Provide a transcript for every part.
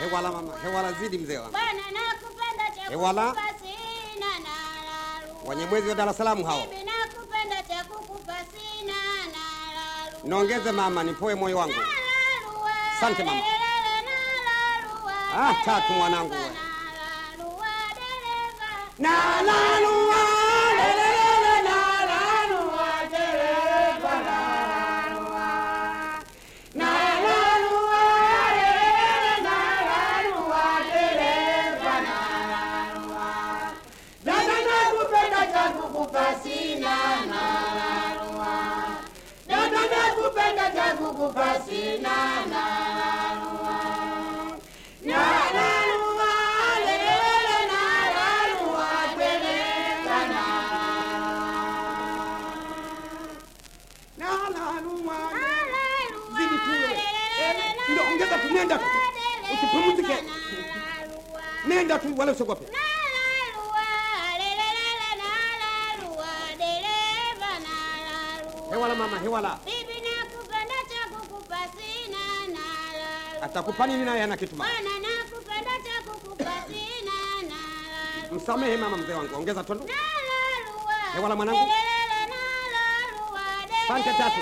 hewala mama, hewala zidi mzee wangu. Bwana nakupenda cha Ewala. kukupa sina na lalu. Wenye mwezi wa Dar es Salaam hao. Bibi nakupenda cha kukupa sina na lalu. Nongeze mama, nipoe moyo wangu. Na laluwa, Asante mama. lelele na laluwa, Ah, tatu mwanangu dereva, we. na laluwa, dereva. Na lalua, lelele, na lalua, dereva, na lalua. Na lalua, lelele, na lalua, dereva, na lalua. Dada nakupenda cha kukupa sina, na lalua. Dada nakupenda cha kukupa sina, na lalua. Na lalua, lelele, na lalua, dereva, na lalua. Na lalua, Zidi tu wewe. Eh, ndio, ongeza tu, nenda tu. Usipumzike. Nenda tu wala usiogope. Hewala mama, hewala. Atakupa nini naye hana kitu mama. Msamehe mama mzee wangu, ongeza tundu. Hewala mwanangu. Asante tatu.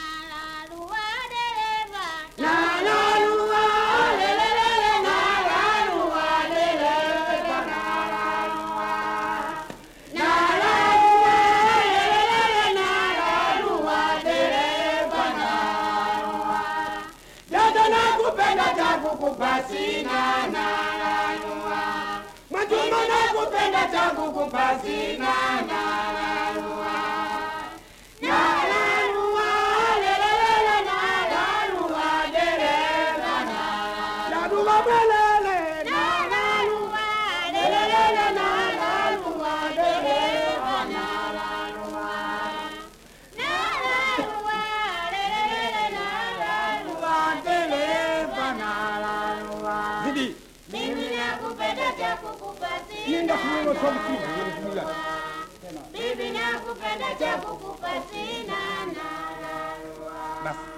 Na lalua, lelele, na lalua, dereva, na lalua. Na lalua, lelele, na lalua, dereva, na lalua. Dada nakupenda cha kukupa sina, na lalua. Mwajuma nakupenda cha kukupa sina, na lalua. Na lalua, lelele, na lalua, dereva, na lalua. Mwelele, na lalua, lelele, na lalua, dereva, na lalua. Lalua, dereva, na lalua. Zidi. Mimi nakupenda cha kukupa Nenda sina kununua tomu kivu. Bibi nakupenda cha kukupa sina na lalua. Basi.